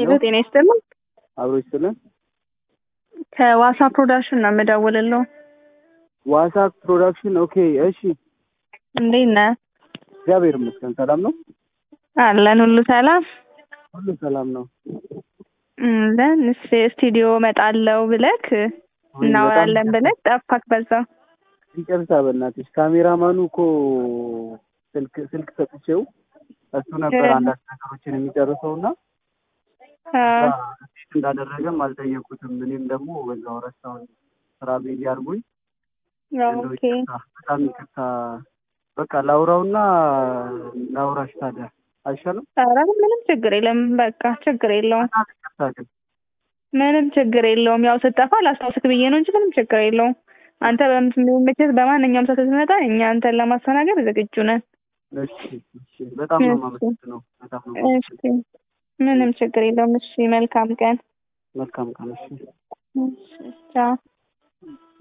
ሄሎ ጤና ይስጥልኝ። አብሮ ይስጥልን። ከዋሳ ፕሮዳክሽን ነው የምደውልለው። ዋሳ ፕሮዳክሽን። ኦኬ እሺ። እንዴት ነህ? እግዚአብሔር ይመስገን ሰላም ነው። አለን ሁሉ ሰላም ሁሉ ሰላም ነው። ለን ስቱዲዮ እመጣለሁ ብለክ እናወራለን ብለክ ጠፋክ። በዛው ይቅርታ በእናትሽ ካሜራማኑ እኮ ስልክ ስልክ ሰጥቼው እሱ ነበር አንዳንድ ነገሮችን የሚጨርሰው እና እንዴት እንዳደረገም አልጠየኩትም። እኔም ደግሞ በዛው ረሳሁኝ ስራ ቢዚ አድርጎኝ እንደው ኦኬ ይቅርታ፣ በጣም ይቅርታ። በቃ ላውራውና ላውራሽ ታዲያ አይሻልም? ኧረ ምንም ችግር የለም። በቃ ችግር የለውም። በጣም ይቅርታ ግን ምንም ችግር የለውም። ያው ስጠፋ ላስታውስክ ብዬ ነው እንጂ ምንም ችግር የለውም። አንተ በምትመቸት በማንኛውም ሰዓት ስትመጣ እኛ አንተን ለማስተናገድ ዝግጁ ነን። እሺ እሺ። በጣም ነው እሺ። የማመሰግነው። በጣም ነው እሺ የማመሰግነው። ምንም ችግር የለውም። እሺ መልካም ቀን። መልካም ቀን። እሺ እሺ ቻው።